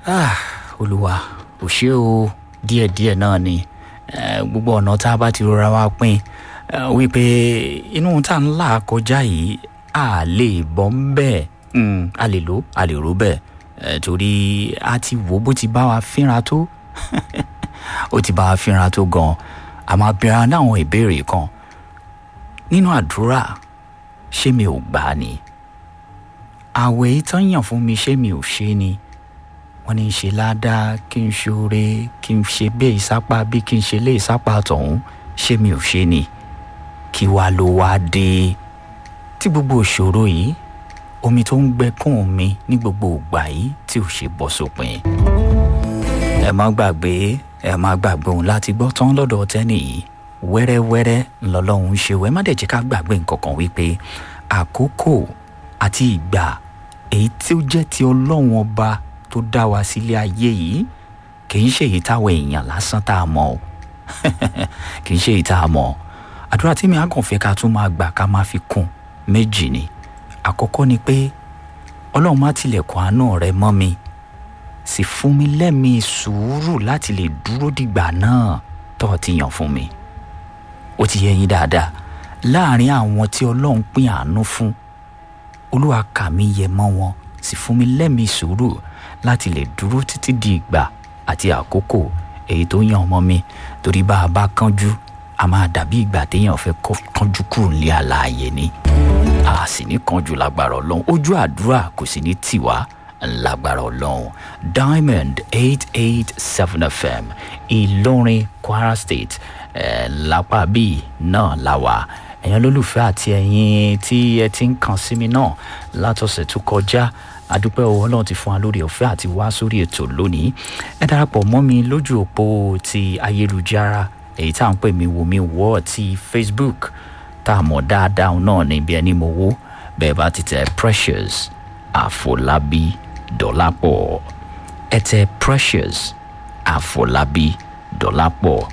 ah olùwà ò ṣe o díẹ̀díẹ̀ náà ni eh, gbogbo ọ̀nà tá a bá ti rọra wá pín eh, wípé inú tá a ń là kọjá yìí a lè bọ́ ń bẹ́ẹ̀ mm, a lè lò a lè rò bẹ́ẹ̀ eh, torí a ti wò bó ti bá wa fínra tó ó ti bá wa fínra tó gan a máa bẹ̀rẹ̀ láwọn ìbéèrè kan nínú àdúrà ṣé mi ò gbà á ni àwẹ̀ ìtàn yàn fún mi ṣé mi ò ṣe ni wọ́n ní í ṣe ládàá kí n ṣoore kí n ṣe bẹ́ẹ̀ ìsápá bí kí n ṣe lé ìsápá tọ̀hún ṣé mi ò ṣe ni kí wàá ló wá dé tí gbogbo ìṣòro yìí omi tó ń gbẹkún mi ní gbogbo ìgbà yìí tí ò ṣe bọ́ sópin ẹ má gbàgbé ẹ má gbàgbé òun láti gbọ́ tán lọ́dọ̀ tẹ́nì yìí wẹ́rẹ́wẹ́rẹ́ ńlọlọ́run ń ṣe wẹ́ má dẹ̀ jẹ́ ká gbàgbé nǹkan kan wípé àkókò àti ìgbà èyí tí ó jẹ́ ti ọlọ́run ọba tó dá wa sílé ayé yìí kì í ṣe èyí táwọn èèyàn lásán tá a mọ̀ o kì í ṣe èyí tá a mọ̀ àdúrà tí mi á kàn fẹ́ ká tún máa gbà ká máa fi kún méjì ni àkọ́kọ́ ni pé ọlọ́run má tilẹ̀kùn àánú rẹ mọ́ mi sì fún mi lẹ́mìí sùúrù láti lè dúró dìgbà náà tó o ti yàn fún mi ó ti yẹ yín dáadáa láàrin àwọn tí ọlọ́run pín àánú fún olúwa kà mí yẹ mọ́ wọn sì fún mi lẹ́mìí sùúrù láti lè dúró títí di ìgbà àti àkókò èyí tó yàn ọmọ mi torí bá a bá kánjú a máa dàbí ìgbà téèyàn fẹ́ kánjú kúrò nílé àlàyé ni a sì ní kánjú lágbára ọlọ́run ojú àdúrà kò sì ní tiwa lágbára ọlọ́run diamond eight eight seven fm ìlọrin kwara state eh, lápá bíi náà la wà ẹ̀yin olólùfẹ́ àti ẹ̀yin tí ẹ ti ń kàn sí mi náà látọ̀sẹ̀ tó kọjá adúpẹ́ owó ọlọ́run ti fún wa lórí ọ̀fẹ́ àti wá sórí ètò lónìí ẹ darapọ̀ mọ́ mi lójú òpó ti ayélujára èyí tá à ń pè mí wò mí wọ́ ti facebook tá a mọ̀ dáadáa náà níbi ẹni mo wó bẹ́ẹ̀ bá ti tẹ precious àfọlábí dọ́lápọ̀ ẹ tẹ precious àfọlábí dọ́lápọ̀